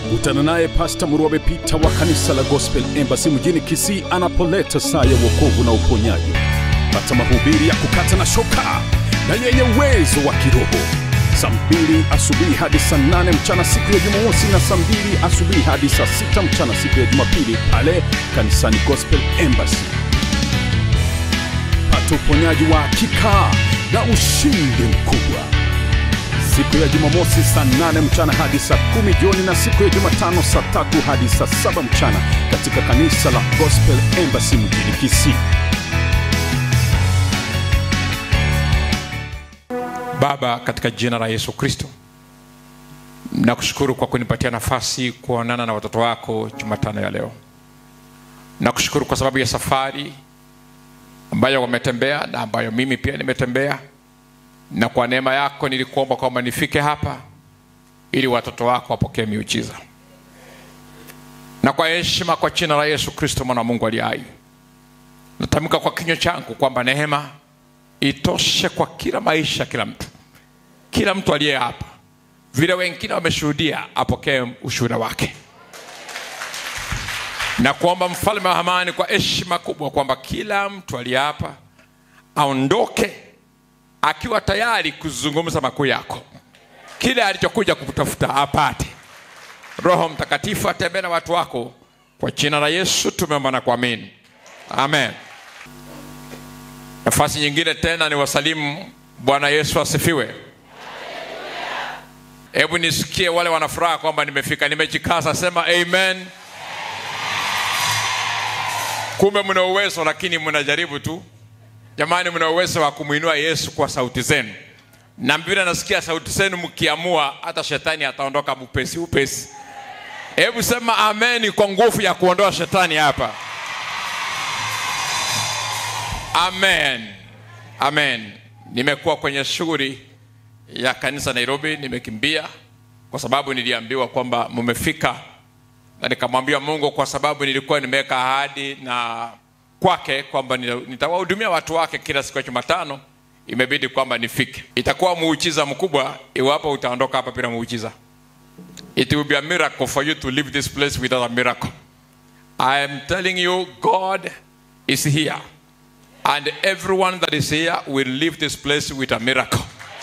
kutana naye Pasta Murwabe Peter wa kanisa la Gospel Embassy mjini Kisii anapoleta saa ya wokovu na uponyaji. Pata mahubiri ya kukata na shoka na yenye uwezo wa kiroho saa mbili asubuhi hadi saa nane mchana siku ya Jumamosi na saa mbili asubuhi hadi saa sita mchana siku ya Jumapili pale kanisani Gospel Embassy. Pata uponyaji wa hakika na ushindi mkubwa siku ya Jumamosi saa nane mchana hadi saa kumi jioni na siku ya Jumatano saa tatu hadi saa saba mchana katika kanisa la Gospel Embassy mjini Kisii. Baba, katika jina la Yesu Kristo, nakushukuru kwa kunipatia nafasi kuonana na watoto wako Jumatano ya leo. Nakushukuru kwa sababu ya safari ambayo wametembea na ambayo mimi pia nimetembea, na kwa neema yako nilikuomba kwamba nifike hapa ili watoto wako wapokee miujiza, na kwa heshima kwa jina la Yesu Kristo mwana wa Mungu aliye hai, natamka kwa kinywa changu kwamba neema itoshe kwa kila maisha, kila mtu, kila mtu aliye hapa, vile wengine wameshuhudia, apokee ushuhuda wake, na kuomba mfalme wa amani, kwa heshima kubwa, kwamba kila mtu aliye hapa aondoke akiwa tayari kuzungumza makuu yako, kile alichokuja kutafuta apate. Roho Mtakatifu atembee na watu wako, kwa jina la Yesu tumeomba na kuamini, amen. Nafasi nyingine tena ni wasalimu. Bwana Yesu asifiwe. Hebu nisikie wale wanafuraha kwamba nimefika, nimejikaza, sema amen. Kumbe mna uwezo, lakini mnajaribu tu. Jamani, mna uwezo wa kumwinua Yesu kwa sauti zenu, na mbona nasikia sauti zenu mkiamua, hata shetani ataondoka upesi upesi. Hebu sema amen kwa nguvu ya kuondoa shetani hapa. Amen, amen. Nimekuwa kwenye shughuli ya kanisa Nairobi, nimekimbia kwa sababu niliambiwa kwamba mmefika, na nikamwambia Mungu kwa sababu nilikuwa nimeweka ahadi na kwake kwamba nitawahudumia watu wake kila siku ya Jumatano, imebidi kwamba nifike. Itakuwa muujiza mkubwa iwapo utaondoka hapa bila muujiza. It will be a miracle for you to leave this place without a miracle. I am telling you God is here and everyone that is here will leave this place with a miracle.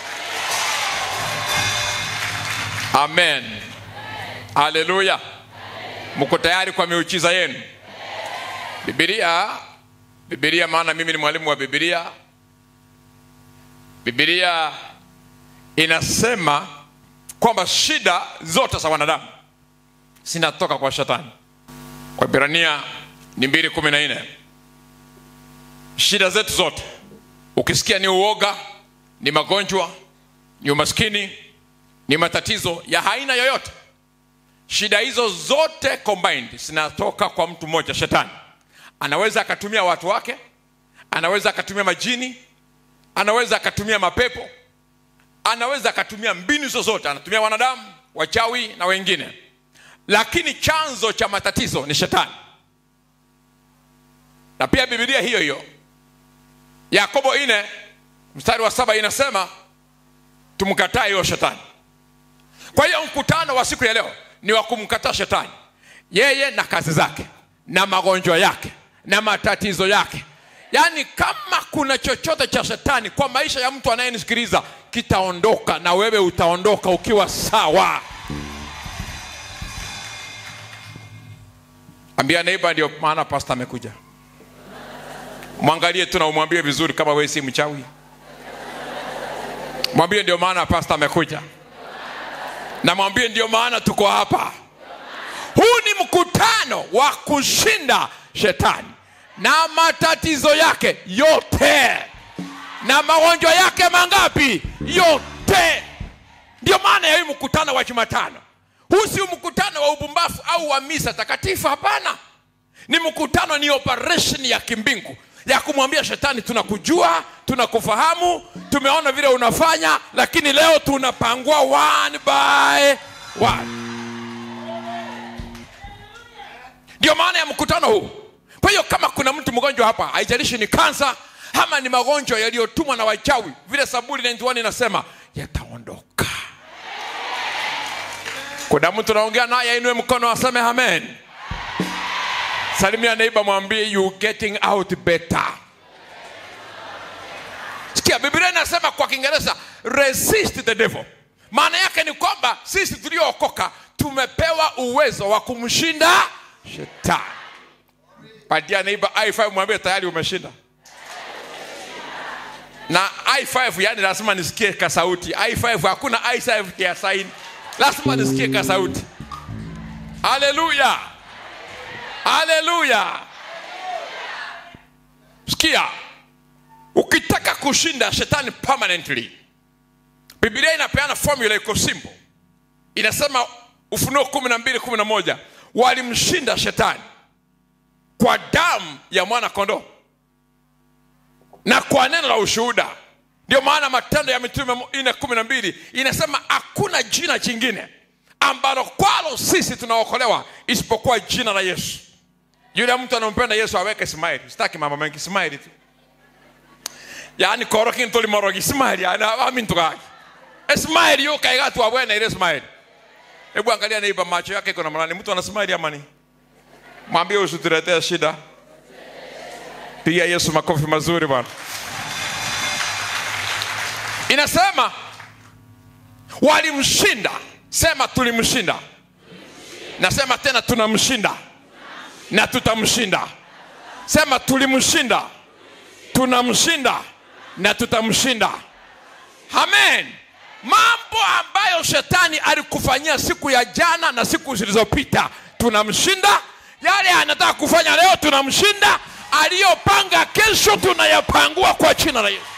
Amen. Haleluya. Mko tayari kwa miujiza yenu? Biblia, Biblia, maana mimi ni mwalimu wa Biblia. Biblia inasema kwamba shida zote za wanadamu zinatoka kwa shetani. Kwa Ibrania ni mbili kumi na nne shida zetu zote ukisikia ni uoga ni magonjwa ni umaskini ni matatizo ya aina yoyote shida hizo zote combined zinatoka kwa mtu mmoja shetani anaweza akatumia watu wake anaweza akatumia majini anaweza akatumia mapepo anaweza akatumia mbinu zozote anatumia wanadamu wachawi na wengine lakini chanzo cha matatizo ni shetani na pia bibilia hiyo hiyo yakobo ine mstari wa saba inasema tumkataa hiyo shetani kwa hiyo mkutano wa siku ya leo ni wa kumkataa shetani yeye na kazi zake na magonjwa yake na matatizo yake yaani kama kuna chochote cha shetani kwa maisha ya mtu anayenisikiliza kitaondoka na wewe utaondoka ukiwa sawa ambia neiba ndio maana pasta amekuja mwangalie tu na umwambie vizuri kama wewe si mchawi mwambie ndio maana pasta amekuja na mwambie ndio maana tuko hapa huu ni mkutano wa kushinda shetani na matatizo yake yote na magonjwa yake mangapi yote ndio maana ya hii mkutano wa jumatano huu si mkutano wa ubumbafu au wa misa takatifu hapana ni mkutano ni operation ya kimbingu ya kumwambia shetani tunakujua tunakufahamu tumeona vile unafanya lakini leo tunapangua one by one ndio maana ya mkutano huu kwa hiyo kama kuna mtu mgonjwa hapa haijalishi ni kansa ama ni magonjwa yaliyotumwa na wachawi vile saburi 91 inasema yataondoka kuna mtu naongea naye ainue mkono aseme amen salimia neiba mwambie you getting out better sikia biblia inasema kwa kiingereza resist the devil maana yake ni kwamba sisi tuliookoka tumepewa uwezo wa kumshinda shetani patia neiba i5 mwambie tayari umeshinda na i5 yani lazima nisikie kasauti i5 hakuna i5 ya saini lazima nisikie kasauti haleluya haleluya sikia ukitaka kushinda shetani permanently biblia inapeana formula iko simple inasema ufunuo kumi na mbili kumi na moja walimshinda shetani kwa damu ya mwana kondoo na kwa neno la ushuhuda ndio maana matendo ya mitume nne kumi na mbili inasema hakuna jina jingine ambalo kwalo sisi tunaokolewa isipokuwa jina la yesu yule mtu anampenda yesu aweke smile sitaki mambo mengi smile tu yani korokin tulimorogi smile ana amintu kake smile yo kaiga tu abwena ile smile hebu angalia neiba macho yake iko na mlani mtu ana smile ama ni mwambie usituletee shida piga yesu makofi mazuri bwana inasema walimshinda sema tulimshinda nasema tena tunamshinda na tutamshinda sema tulimshinda tunamshinda na tutamshinda amen mambo ambayo shetani alikufanyia siku ya jana na siku zilizopita tunamshinda yale anataka kufanya leo tunamshinda aliyopanga kesho tunayapangua kwa jina la yesu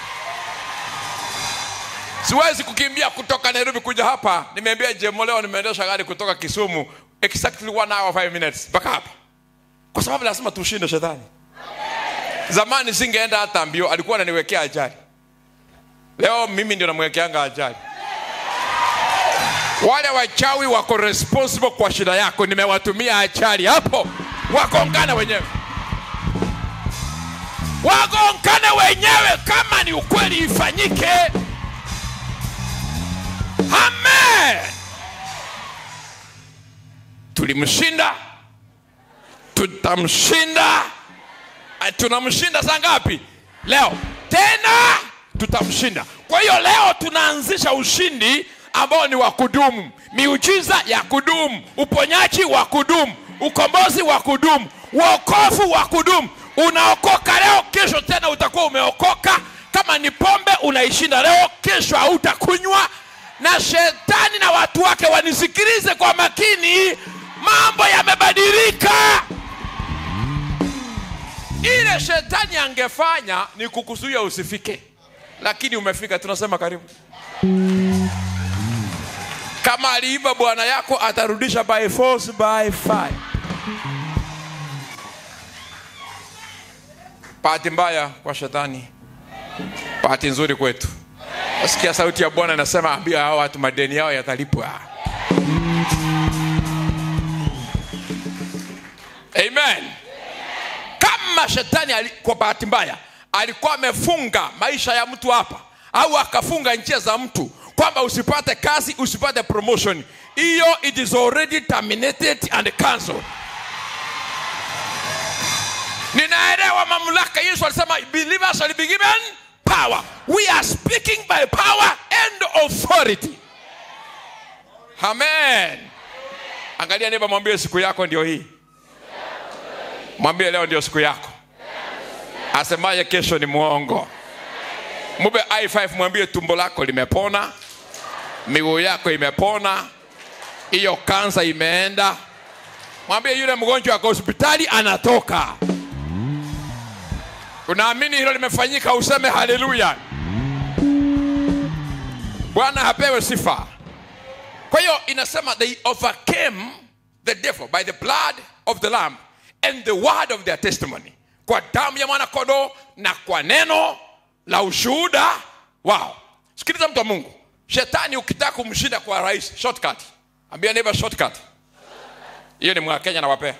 siwezi kukimbia kutoka nairobi kuja hapa nimeambia jemo leo nimeendesha gari kutoka kisumu exactly one hour five minutes mpaka hapa kwa sababu lazima tushinde shetani zamani singeenda hata mbio alikuwa ananiwekea ajali leo mimi ndio namwekeanga ajali wale wachawi wako responsible kwa shida yako nimewatumia ajali hapo wagongane wenyewe wagongane wenyewe kama ni ukweli ifanyike amen tulimshinda tutamshinda Eh, tunamshinda saa ngapi leo tena tutamshinda kwa hiyo leo tunaanzisha ushindi ambao ni wa kudumu miujiza ya kudumu uponyaji wa kudumu ukombozi wa kudumu uokofu wa kudumu unaokoka leo kesho tena utakuwa umeokoka kama ni pombe unaishinda leo kesho hautakunywa na shetani na watu wake wanisikilize kwa makini mambo yamebadilika ile shetani angefanya ni kukuzuia usifike lakini umefika tunasema karibu kama aliiba bwana yako atarudisha by force by fire bahati mbaya kwa shetani bahati nzuri kwetu nasikia sauti ya bwana inasema ambia hao watu madeni yao yatalipwa amen kama shetani ali, kwa bahati mbaya alikuwa amefunga maisha ya mtu hapa au akafunga njia za mtu kwamba usipate kazi usipate promotion hiyo it is already terminated and cancelled ninaelewa mamlaka yesu alisema believers shall be given power we are speaking by power and authority amen angalia neiba mwambie siku yako ndio hii mwambie leo ndio siku yako asemaye kesho ni mwongo mube i5 mwambie tumbo lako limepona miguu yako imepona hiyo kansa imeenda mwambie yule mgonjwa ako hospitali anatoka unaamini hilo limefanyika useme haleluya bwana hapewe sifa kwa hiyo inasema they overcame the devil by the blood of the lamb and the word of their testimony kwa damu ya mwana kondoo na kwa neno la ushuhuda wao sikiliza mtu wa mungu shetani ukitaka kumshinda kwa rahisi shortcut ambia neighbor shortcut hiyo ni mwakenya nawapea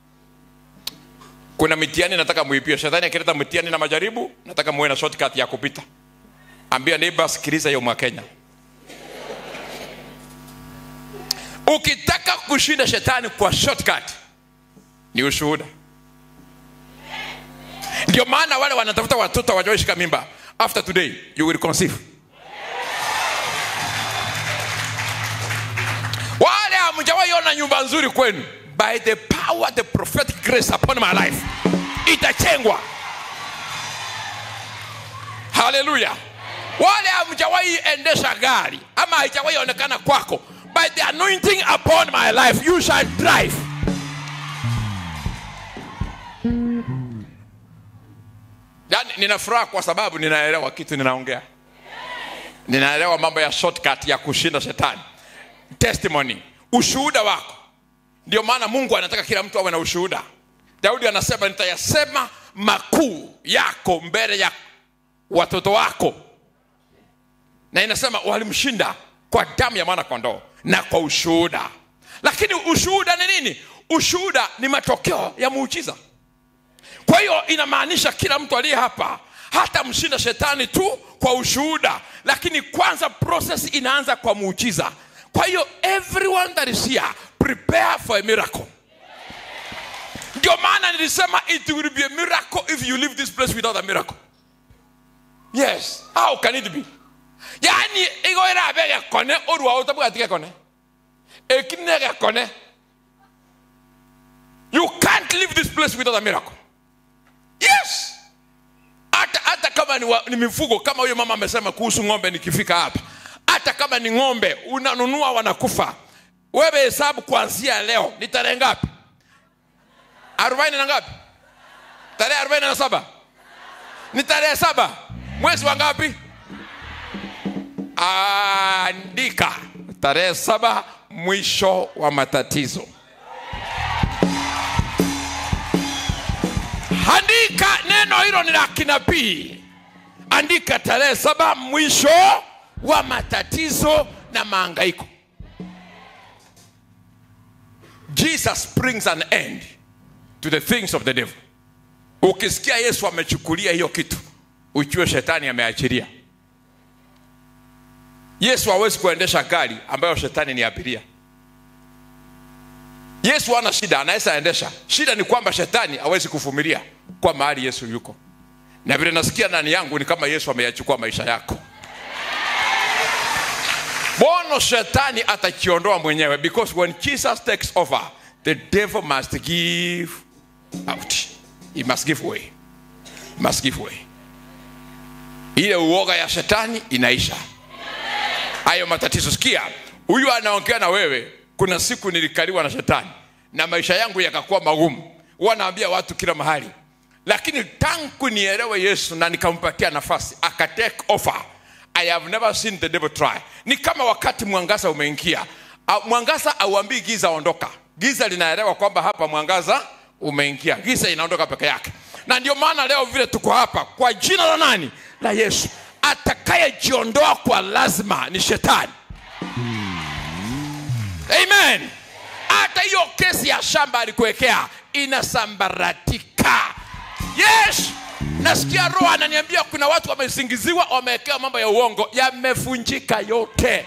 kuna mitihani nataka muipie shetani akileta mitihani na majaribu nataka muwe na shortcut ya kupita ambia neighbor sikiliza hiyo mwakenya ukitaka kushinda shetani kwa shortcut ni ushuhuda ndio maana wale wanatafuta watoto wajoishika mimba after today you will conceive wale hamjawaiona nyumba nzuri kwenu by the power the prophetic grace upon my life itachengwa haleluya wale hamjawahi endesha gari ama haijawahi onekana kwako by the anointing upon my life you shall drive yani nina furaha kwa sababu ninaelewa kitu ninaongea ninaelewa mambo ya shortcut ya kushinda shetani testimony ushuhuda wako ndio maana mungu anataka kila mtu awe na ushuhuda daudi anasema nitayasema makuu yako mbele ya watoto wako na inasema walimshinda kwa damu ya mwana kondoo na kwa ushuhuda lakini ushuhuda ni nini ushuhuda ni matokeo ya muujiza kwa hiyo inamaanisha kila mtu aliye hapa hata mshinda shetani tu kwa ushuhuda lakini kwanza process inaanza kwa muujiza kwa hiyo everyone that is here prepare for a miracle ndio maana nilisema it will be a miracle if you leave this place without a miracle yes how can it be yani igoira be gekone orua utabwati gekone ekine gekone you can't leave this place without a miracle yes hata hata kama ni, wa, ni mifugo kama huyo mama amesema kuhusu ng'ombe nikifika hapa hata kama ni ng'ombe unanunua wanakufa wewe hesabu kuanzia leo ni tarehe ngapi arobaini na ngapi tarehe arobaini na saba ni tarehe saba mwezi wa ngapi andika tarehe saba mwisho wa matatizo andika neno hilo ni la kinabii andika tarehe saba mwisho wa matatizo na maangaiko jesus brings an end to the things of the devil ukisikia yesu amechukulia hiyo kitu ujue shetani ameachilia yesu hawezi kuendesha gari ambayo shetani ni abiria yesu hana shida anaweza endesha shida ni kwamba shetani hawezi kuvumilia kwa mahali yesu yuko na vile nasikia ndani yangu ni kama yesu ameyachukua maisha yako bono shetani atakiondoa mwenyewe because when jesus takes over the devil must give out he must give way he must give way ile uoga ya shetani inaisha hayo matatizo sikia huyu anaongea na wewe kuna siku nilikaliwa na shetani na maisha yangu yakakuwa magumu huwa naambia watu kila mahali lakini tangu nielewe yesu na nikampatia nafasi akatake offer i have never seen the devil try ni kama wakati mwangaza umeingia A- mwangaza auambii giza ondoka giza linaelewa kwamba hapa mwangaza umeingia giza inaondoka peke yake na ndio maana leo vile tuko hapa kwa jina la nani la yesu atakayejiondoa kwa lazima ni shetani amen hata hiyo kesi ya shamba alikuwekea inasambaratika yes nasikia roho ananiambia kuna watu wamesingiziwa wamewekewa mambo ya uongo yamefunjika yote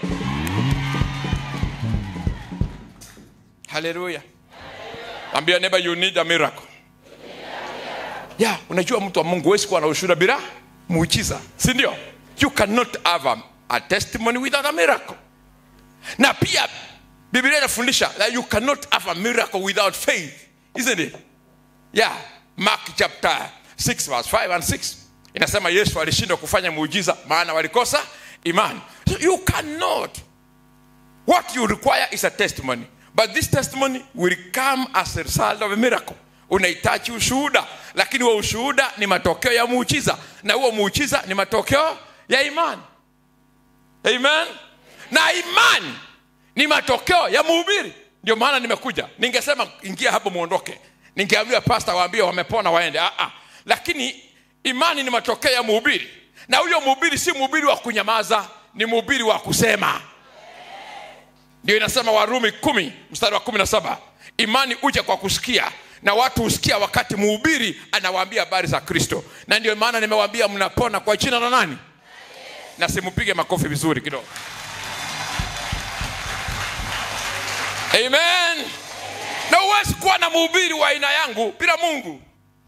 haleluya ambia neighbor you need a miracle yeah unajua mtu wa mungu huwezi kuwa na ushuhuda bila muujiza si ndio you cannot have a, a testimony without a miracle na pia biblia inafundisha that you cannot have a miracle without faith isn't it yeah mark chapter 6 verse 5 and 6 inasema yesu alishindwa kufanya muujiza maana walikosa imani so you cannot what you require is a testimony but this testimony will come as a result of a miracle unahitaji ushuhuda lakini huo ushuhuda ni matokeo ya muujiza na huo muujiza ni matokeo ya imani amen na imani ni matokeo ya mhubiri ndio maana nimekuja ningesema ingia hapo muondoke ningeambia pasta waambie wamepona waende ah, ah. lakini imani ni matokeo ya mhubiri na huyo mhubiri si mhubiri wa kunyamaza ni mhubiri wa kusema ndio inasema warumi kumi mstari wa kumi na saba imani uja kwa kusikia na watu husikia wakati mhubiri anawaambia habari za kristo na ndio maana nimewaambia mnapona kwa jina la nani na simpige makofi vizuri kidogo amen na huwezi kuwa na mhubiri wa aina yangu bila mungu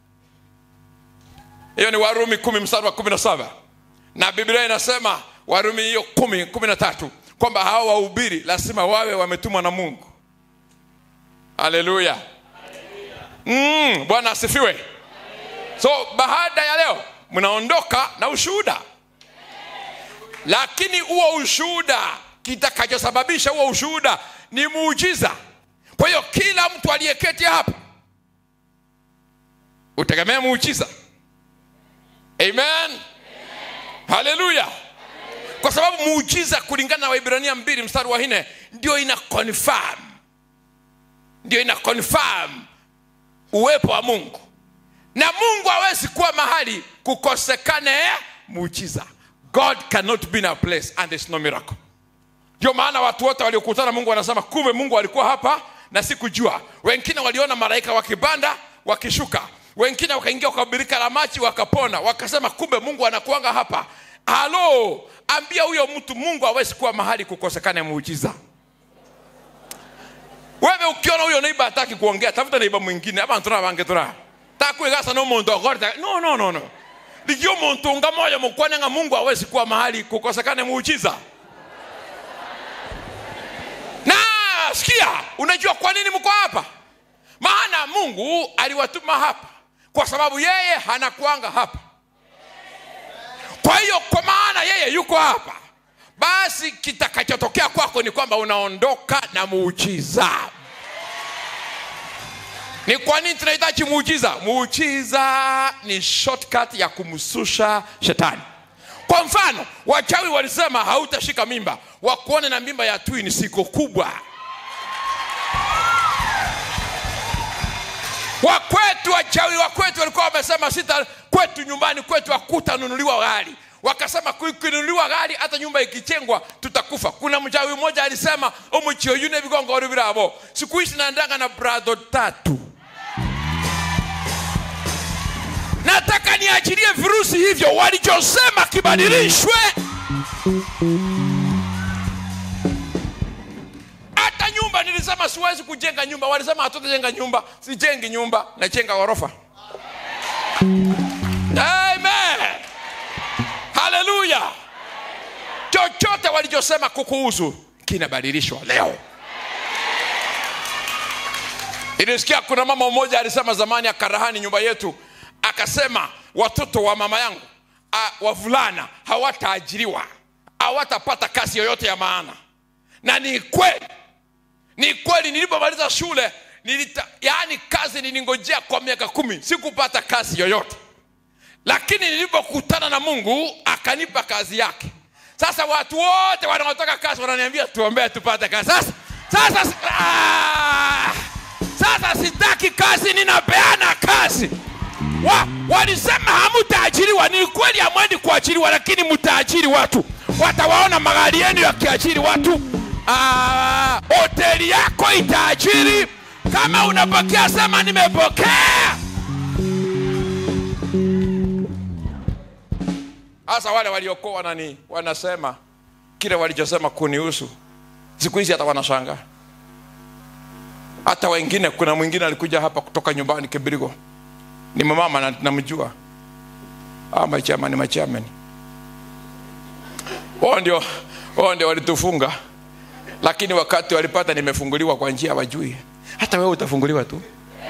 hiyo ni warumi kumi mstari wa kumi na saba na biblia inasema warumi hiyo kumi kumi na tatu kwamba hawa wahubiri lazima wawe wametumwa na mungu haleluya mm, bwana asifiwe so baada ya leo mnaondoka na ushuhuda lakini huo ushuhuda kitakachosababisha huo ushuhuda ni muujiza kwa hiyo kila mtu aliyeketi hapa utegemee muujiza amen haleluya kwa sababu muujiza kulingana na waibrania mbili mstari wa nne ndio ina confirm ndio ina confirm uwepo wa mungu na mungu hawezi kuwa mahali kukosekane muujiza god cannot be in a place and there's no miracle ndio maana watu wote waliokutana mungu wanasema kumbe mungu alikuwa hapa na sikujua wengine waliona malaika wakipanda wakishuka wengine wakaingia kwa birika la maji wakapona wakasema kumbe mungu anakuanga hapa halo ambia huyo mtu mungu hawezi kuwa mahali kukosekane muujiza wewe ukiona huyo neiba hataki kuongea tafuta neiba mwingine abantu nabangetura takwigasa nomuntu ogorta no no no no ligio muntu nga moyo mukwane nga mungu hawezi kuwa mahali kukosekane muujiza na sikia unajua kwa nini mko hapa maana mungu aliwatuma hapa kwa sababu yeye hanakuanga hapa kwa hiyo kwa maana yeye yuko hapa basi kitakachotokea kwako ni kwamba unaondoka na muujiza ni kwa nini tunahitaji muujiza muujiza ni shortcut ya kumsusha shetani kwa mfano wachawi walisema hautashika mimba wakuone na mimba ya twin siko kubwa wakwetu wachawi wakwetu walikuwa wamesema sita kwetu nyumbani kwetu hakutanunuliwa gari wakasema kukinunuliwa gari hata nyumba ikichengwa tutakufa kuna mchawi mmoja alisema omuchioyune vigongoro viravo siku hizi naendanga na brado tatu nataka niachilie virusi hivyo walichosema kibadilishwe hata nyumba nilisema siwezi kujenga nyumba walisema hatutajenga nyumba sijengi nyumba najenga ghorofa amen haleluya chochote walichosema kukuhusu kinabadilishwa leo ilisikia kuna mama mmoja alisema zamani akarahani nyumba yetu akasema watoto wa mama yangu a, wavulana hawataajiriwa hawatapata kazi yoyote ya maana na ni kweli ni kweli nilipomaliza shule nilita, yaani kazi nilingojea kwa miaka kumi sikupata kazi yoyote lakini nilipokutana na mungu akanipa kazi yake sasa watu wote wanaotaka kazi wananiambia tuombee tupate kazi sasa sasa ah, sasa sitaki kazi ninapeana kazi wa, walisema hamutaajiriwa ni kweli hamwendi kuajiriwa lakini mtaajiri watu watawaona magari yenu yakiajiri watu Ah, hoteli yako itaajiri kama unapokea sema nimepokea hasa wale waliokuwa wanani wanasema kile walichosema kunihusu siku hizi hata wanashanga hata wengine kuna mwingine alikuja hapa kutoka nyumbani kibirigo ni mamama na- namjua ah, machama ni machamani wao ndio wao ndio walitufunga lakini wakati walipata nimefunguliwa kwa njia wajui hata wewe utafunguliwa tu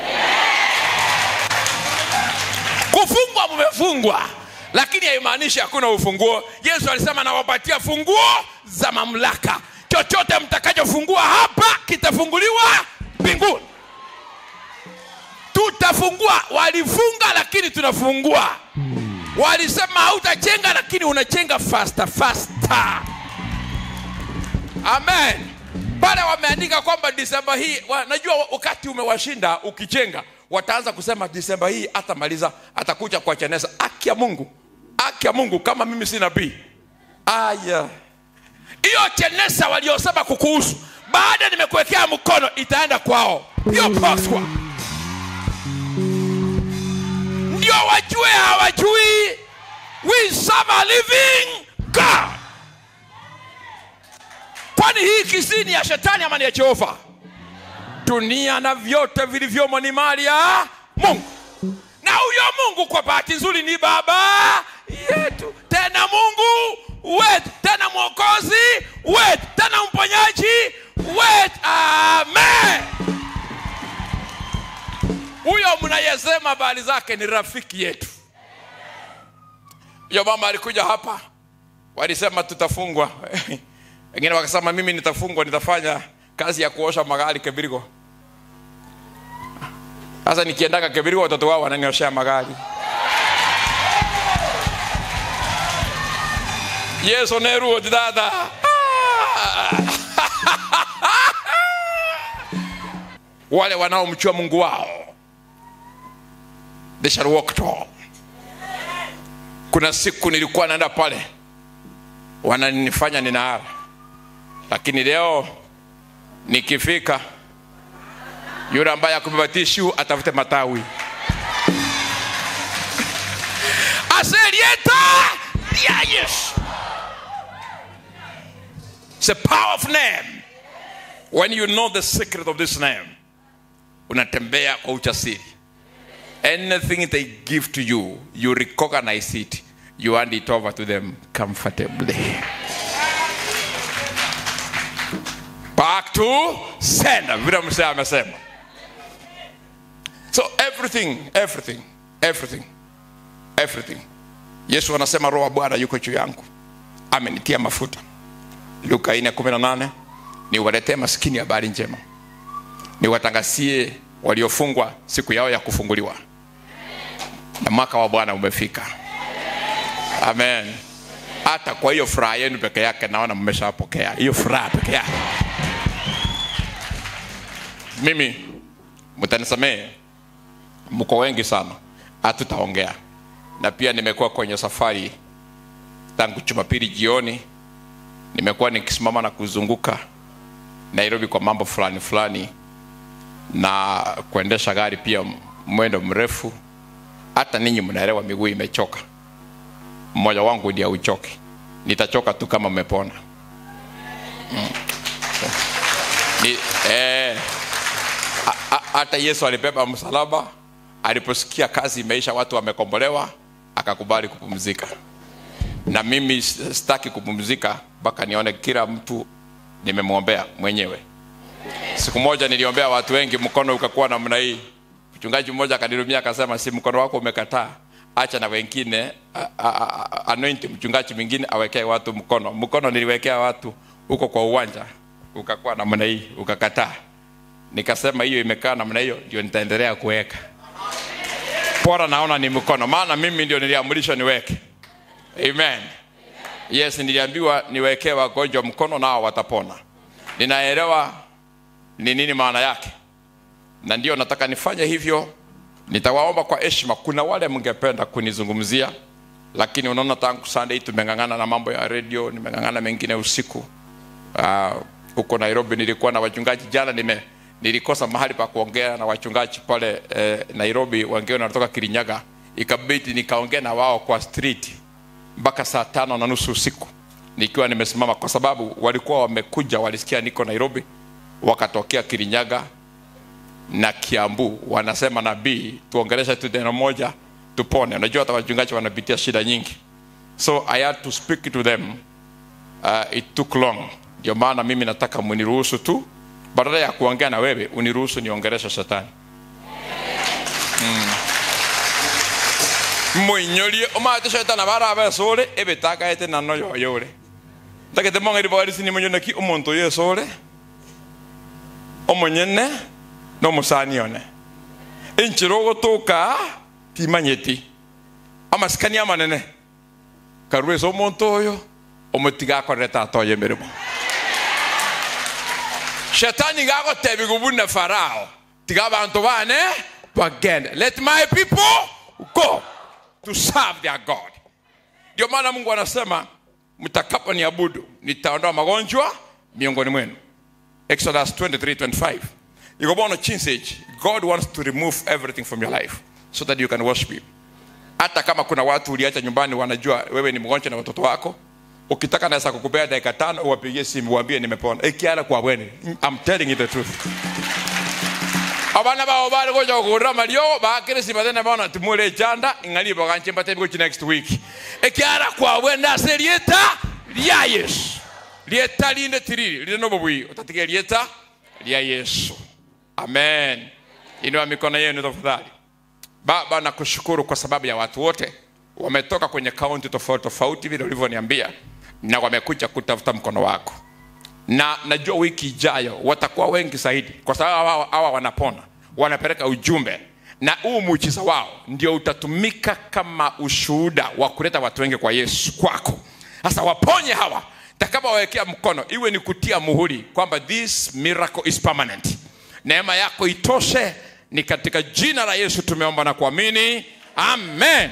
kufungwa mmefungwa lakini haimaanishi hakuna ufunguo yesu alisema nawapatia funguo za mamlaka chochote mtakachofungua hapa kitafunguliwa mbinguni tutafungua walifunga lakini tunafungua walisema hautajenga lakini unajenga fasta fasta amen pale wameandika kwamba disemba hii wa, najua wakati umewashinda ukijenga wataanza kusema disemba hii atamaliza atakuja kwa chenesa aki ya mungu aki ya mungu kama mimi si nabii aya hiyo chenesa waliosema kukuhusu baada nimekuwekea mkono itaenda kwao hiyo poswa ndio wajue hawajui we serve a living god kwani hii kisini ya shetani ama ni ya jehova dunia na vyote vilivyomo ni mali ya mungu na huyo mungu kwa bahati nzuri ni baba yetu tena mungu wetu tena mwokozi wetu tena mponyaji wetu amen huyo mnayesema habari zake ni rafiki yetu hiyo mama alikuja hapa walisema tutafungwa wengine wakasema mimi nitafungwa nitafanya kazi ya kuosha magari kebirigo sasa nikiendaga kebirigo watoto wao wananioshea magari yesu neruo dada wale wanaomchua mungu wao they shall walk tall kuna siku nilikuwa naenda pale wananifanya ninaara lakini leo nikifika yule ambaye akubeba tishu atafute matawi aselieta ya yesu It's a powerful name. When you know the secret of this name, unatembea kwa ujasiri. Anything they give to you, you recognize it. You hand it over to them comfortably. Back to sender. Vile msee amesema. So everything, everything, everything, everything. Yesu anasema roho wa Bwana yuko juu yangu, amenitia mafuta. Luka 4:18 niwaletee maskini habari njema, niwatangazie waliofungwa siku yao ya kufunguliwa, na mwaka wa Bwana umefika. Amen. Hata kwa hiyo furaha yenu peke yake naona mmeshapokea hiyo furaha peke yake. Mimi mtanisamehe, mko wengi sana, hatutaongea na pia nimekuwa kwenye safari tangu Jumapili jioni nimekuwa nikisimama na kuzunguka Nairobi kwa mambo fulani fulani na kuendesha gari pia mwendo mrefu. Hata ninyi mnaelewa miguu imechoka, mmoja wangu ndiye uchoke. Nitachoka tu kama mmepona. Mm. Ni, eh, a- a- hata Yesu alibeba msalaba aliposikia kazi imeisha, watu wamekombolewa, akakubali kupumzika na mimi sitaki kupumzika mpaka nione kila mtu nimemwombea mwenyewe. Siku moja niliombea watu wengi, mkono ukakuwa namna hii. Mchungaji mmoja akanirumia akasema, si mkono wako umekataa, acha na wengine a- a- a- anoint mchungaji mwingine awekee watu mkono. Mkono niliwekea watu huko kwa uwanja, ukakuwa namna hii, ukakataa. Nikasema hiyo imekaa namna hiyo, ndio nitaendelea kuweka. Bora naona ni mkono, maana mimi ndio niliamrishwa niweke. Amen. Yes, niliambiwa niwekee wagonjwa mkono nao watapona. Ninaelewa ni nini maana yake, na ndio nataka nifanye hivyo. Nitawaomba kwa heshima. Kuna wale mngependa kunizungumzia, lakini unaona, tangu Sunday tumeng'ang'ana na mambo ya radio, nimeng'ang'ana mengine usiku Ah, huko Nairobi. Nilikuwa na wachungaji jana, nime nilikosa mahali pa kuongea na wachungaji pale eh, Nairobi, wengine wanatoka Kirinyaga, ikabidi nikaongea na wao kwa street mpaka saa tano na nusu usiku nikiwa nimesimama, kwa sababu walikuwa wamekuja, walisikia niko Nairobi, wakatokea Kirinyaga na Kiambu, wanasema nabii, tuongeleshe tu neno moja tupone. Unajua hata wachungaji wanapitia shida nyingi, so I had to speak to them. Uh, it took long, ndio maana mimi nataka muniruhusu tu, badala ya kuongea na wewe, uniruhusu niongeleshe shetani moinyorie omate shetani barabe sore ebetagaete nano yoyore tagete mong'eri bogarisi nimonyoneki omonto oyo esore omonyene na omosani one enchero ogotoka timanyeti amasikani amanene karwa ase omonto oyo omotiga akorere tata oyo emeremo shetani gagotebi gobuna farao tiga abanto bane bagende let my people go to serve their god ndio maana mungu anasema mtakapo niabudu nitaondoa magonjwa miongoni mwenu exodus 23:25 ikobono chinseji god wants to remove everything from your life so that you can worship him hata kama kuna watu uliacha nyumbani wanajua wewe ni mgonjwa na watoto wako ukitaka naweza kukupea dakika tano uwapigie simu uambie nimepona ikiala kwa bweni I'm telling you the truth abana bao bali goja kugurira mario bakirisi bathene bona timule chanda ingali baganche mbate biko next week ekiara kwabwe ndase lieta lya yesu lieta linde tiriri linde nobobwi utatiga lieta lya yesu amen inua mikono yenu tafadhali baba nakushukuru kwa sababu ya watu wote wametoka kwenye kaunti tofauti tofauti vile ulivyoniambia na wamekuja kutafuta mkono wako na najua wiki ijayo watakuwa wengi zaidi kwa sababu hawa, hawa wanapona wanapeleka ujumbe na huu muujiza wao ndio utatumika kama ushuhuda wa kuleta watu wengi kwa yesu kwako sasa waponye hawa takapawawekea mkono iwe ni kutia muhuri kwamba this miracle is permanent neema yako itoshe ni katika jina la yesu tumeomba na kuamini amen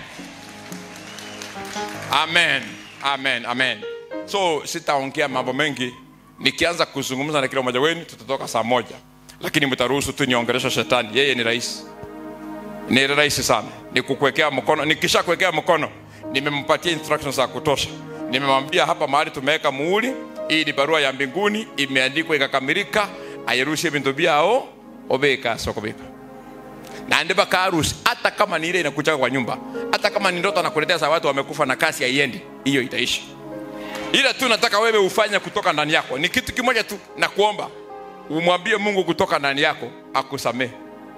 amen amen amen so sitaongea mambo mengi nikianza kuzungumza na kila mmoja wenu tutatoka saa moja lakini mtaruhusu tu niongelesha shetani yeye ni rahisi ni rahisi sana ni kukuwekea mkono nikisha kuwekea mkono nimempatia instructions za kutosha nimemwambia hapa mahali tumeweka muhuri hii ni barua ya mbinguni imeandikwa ikakamilika airushie vintu vyao obeka sokobeka na ndiba karusi hata kama ni ile inakuchaka kwa nyumba hata kama ni ndoto anakuletea za watu wamekufa na kasi haiendi hiyo itaishi ila tu nataka wewe ufanye kutoka ndani yako ni kitu kimoja tu na kuomba umwambie mungu kutoka ndani yako akusamehe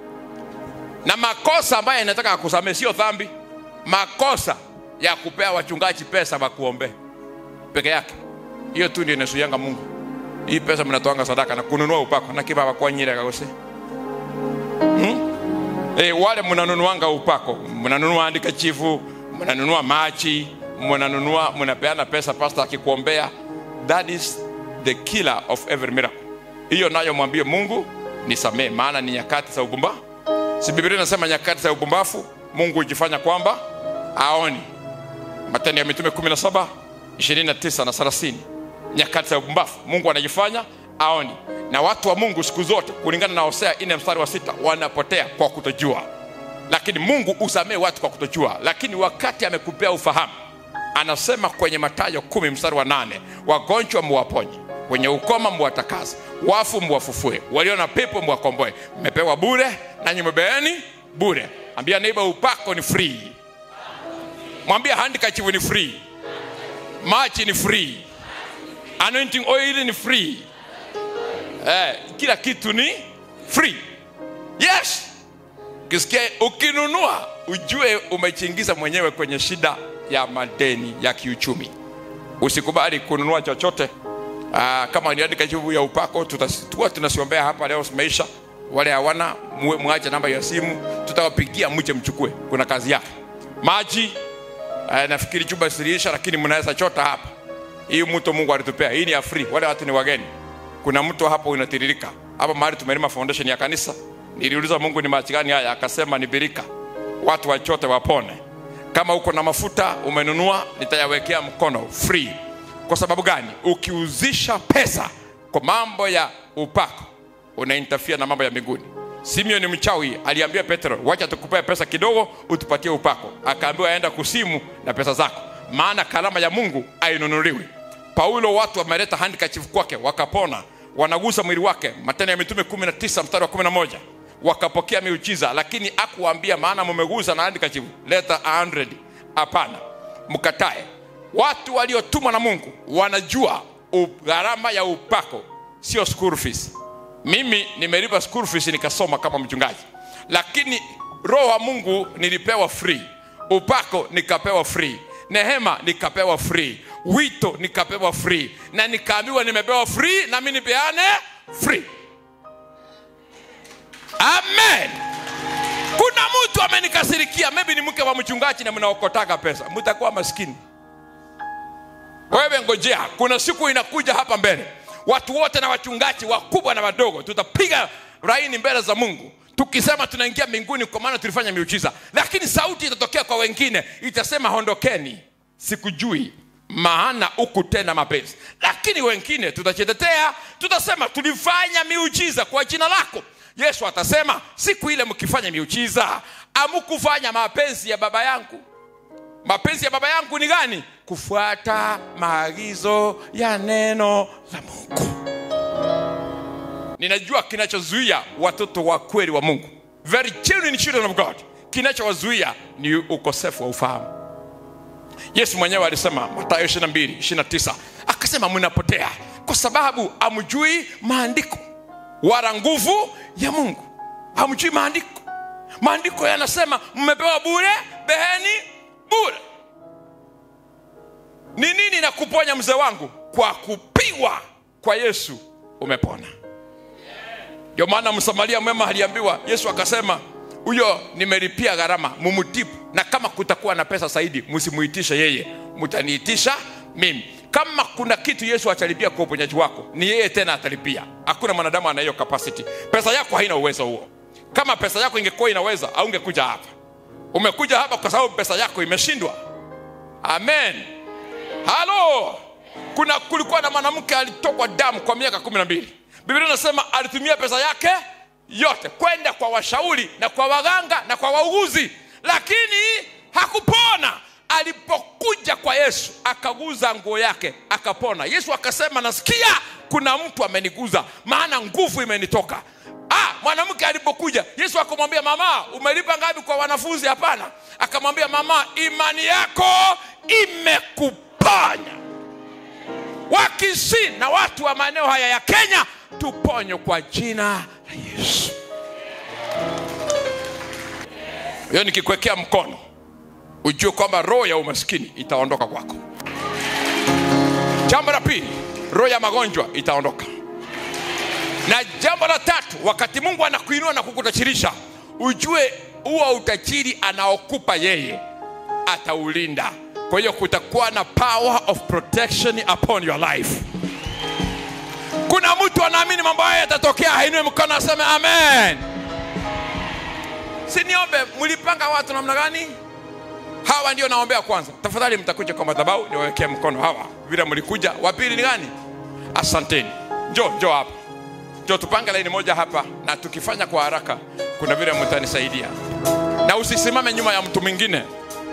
na makosa ambayo inataka akusamehe sio dhambi makosa ya kupea wachungaji pesa wakuombee peke yake hiyo tu ndio inasuianga mungu hii pesa mnatoanga sadaka na kununua upako na kibaba kwa nyire kagose hmm? e, wale mnanunuanga upako mnanunua andika chifu mnanunua machi mnanunua mnapeana pesa pasta akikuombea that is the killer of every miracle hiyo nayo mwambie mungu nisamee maana ni nyakati za ubumba si biblia inasema nyakati za ubumbafu mungu hujifanya kwamba aoni matendo ya mitume 17 29 na 30 nyakati za ubumbafu mungu anajifanya aoni na watu wa mungu siku zote kulingana na hosea ine mstari wa sita wanapotea kwa kutojua lakini mungu usamee watu kwa kutojua lakini wakati amekupea ufahamu anasema kwenye matayo kumi mstari wa nane wagonjwa muwaponye wenye ukoma muwatakaze wafu muwafufue walio na pepo muwakomboe mmepewa bure nanyi mbeeni bure ambia neiba upako ni free mwambia handikachivu ni free machi ni free anointing oil ni free eh, kila kitu ni free yes ukisikia ukinunua ujue umechingiza mwenyewe kwenye shida ya madeni ya kiuchumi usikubali kununua chochote Aa, kama niandika juu ya upako tutakuwa tunasiombea hapa leo maisha wale hawana muwe mwache namba ya simu tutawapigia mje mchukue kuna kazi yake maji aa, nafikiri chuba siliisha lakini mnaweza chota hapa hii mto mungu alitupea hii ni ya free wale watu ni wageni kuna mto hapo unatiririka hapa mahali tumelima foundation ya kanisa niliuliza mungu ni maji gani haya akasema ni birika watu wachote wapone kama uko na mafuta umenunua nitayawekea mkono free kwa sababu gani ukiuzisha pesa kwa mambo ya upako unaintafia na mambo ya mbinguni simeoni mchawi aliambia petro wacha tukupee pesa kidogo utupatie upako akaambiwa aenda kusimu na pesa zako maana karama ya mungu ainunuliwi paulo watu wameleta handkerchief kwake wakapona wanagusa mwili wake matendo ya mitume 19 mstari wa 11 wakapokea miujiza lakini akuambia maana mumegusa na handkerchief leta 100 hapana mkatae watu waliotumwa na mungu wanajua u- gharama ya upako sio school fees mimi nimelipa school fees nikasoma kama mchungaji lakini roho wa mungu nilipewa free upako nikapewa free nehema nikapewa free wito nikapewa free na nikaambiwa nimepewa free nami nipeane free amen kuna mtu amenikasirikia maybe ni mke wa mchungaji na mnaokotaga pesa mtakuwa maskini wewe ngojea kuna siku inakuja hapa mbele watu wote na wachungaji wakubwa na wadogo tutapiga raini mbele za mungu tukisema tunaingia mbinguni kwa maana tulifanya miujiza lakini sauti itatokea kwa wengine itasema hondokeni sikujui maana ukutenda mapenzi lakini wengine tutachitetea tutasema tulifanya miujiza kwa jina lako yesu atasema siku ile mkifanya miujiza amukufanya mapenzi ya baba yangu mapenzi ya baba yangu ni gani kufuata maagizo ya neno la mungu ninajua kinachozuia watoto wa kweli wa mungu very genuine children of god kinachowazuia ni ukosefu wa ufahamu yesu mwenyewe alisema matayo 22 29 akasema mnapotea kwa sababu amjui maandiko wala nguvu ya mungu hamjui maandiko maandiko yanasema mmepewa bure beheni bure ni nini na kuponya mzee wangu kwa kupigwa kwa yesu umepona ndio maana msamaria mwema aliambiwa yesu akasema huyo nimelipia gharama mumutibu na kama kutakuwa na pesa zaidi msimuitishe yeye mtaniitisha mimi kama kuna kitu yesu atalipia kwa uponyaji wako ni yeye tena atalipia hakuna mwanadamu ana hiyo capacity pesa yako haina uwezo huo kama pesa yako ingekuwa inaweza aungekuja hapa umekuja hapa kwa sababu pesa yako imeshindwa amen halo kuna kulikuwa na mwanamke alitokwa damu kwa miaka kumi na mbili biblia inasema alitumia pesa yake yote kwenda kwa washauri na kwa waganga na kwa wauguzi lakini hakupona alipokuja kwa yesu akaguza nguo yake akapona yesu akasema nasikia kuna mtu ameniguza maana nguvu imenitoka ah, mwanamke alipokuja yesu akamwambia mama umelipa ngapi kwa wanafunzi hapana akamwambia mama imani yako imekuponya wakisi na watu wa maeneo haya ya kenya tuponywe kwa jina la yesu hiyo nikikwekea mkono ujue kwamba roho ya umaskini itaondoka kwako jambo la pili roho ya magonjwa itaondoka na jambo la tatu wakati mungu anakuinua na kukutachirisha ujue huo utajiri anaokupa yeye ataulinda kwa hiyo kutakuwa na power of protection upon your life kuna mtu anaamini mambo haya yatatokea hainue mkono aseme amen siniombe mlipanga watu namna gani hawa ndio naombea kwanza tafadhali mtakuja kwa madhabahu niwawekee mkono hawa vile mlikuja wa pili ni gani asanteni njo njo hapa njo tupange laini moja hapa na tukifanya kwa haraka kuna vile mtanisaidia na usisimame nyuma ya mtu mwingine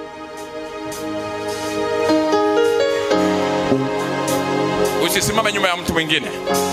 usisimame nyuma ya mtu mwingine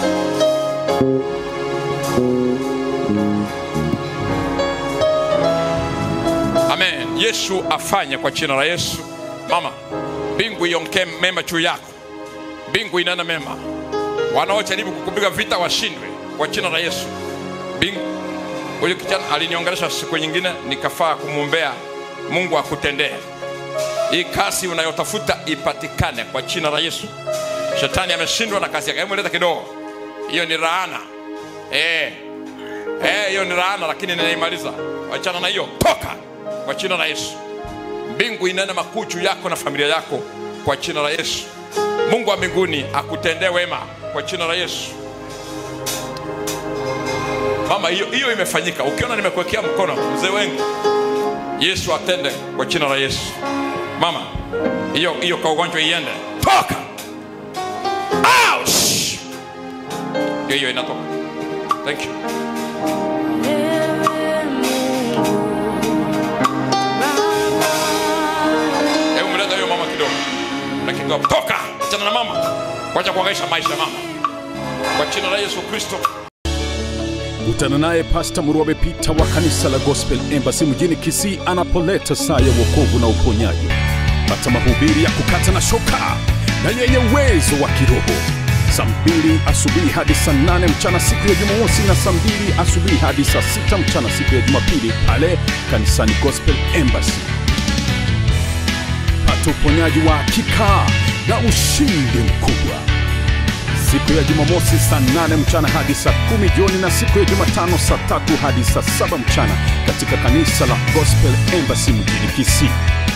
amen yesu afanye kwa jina la yesu mama mbingu iongee mema juu yako mbingu inana mema wanaojaribu kukupiga vita washindwe kwa jina la yesu mbingu huyu kijana aliniongelesha siku nyingine nikafaa kumwombea mungu akutendee hii kazi unayotafuta ipatikane kwa jina la yesu shetani ameshindwa na kazi yake hebu leta kidogo hiyo ni laana eh eh hiyo ni laana lakini ninaimaliza wachana na hiyo toka kwa jina la yesu mbingu inene makuu juu yako na familia yako kwa jina la yesu mungu wa mbinguni akutendee wema kwa jina la yesu mama hiyo hiyo imefanyika ukiona nimekuwekea mkono mzee wengi yesu atende kwa jina la yesu mama hiyo hiyo kwa ugonjwa iende toka Ouch! hiyo hiyo inatoka thank you hebu mleta hiyo mama kidogo na kidogo toka achana na mama wacha kuangaisha maisha ya mama kwa jina la yesu kristo kutana naye pasta murwabe pita wa kanisa la gospel embassy mjini kisii anapoleta saa ya wokovu na uponyaji pata mahubiri ya kukata na shoka na yenye uwezo wa kiroho saa mbili asubuhi hadi saa nane mchana siku ya jumamosi na saa mbili asubuhi hadi saa sita mchana siku ya jumapili pale kanisani gospel embassy pata uponyaji wa hakika na ushindi mkubwa siku ya jumamosi saa 8 mchana hadi saa kumi jioni na siku ya jumatano saa tatu hadi saa saba mchana katika kanisa la gospel embassy mjini kisii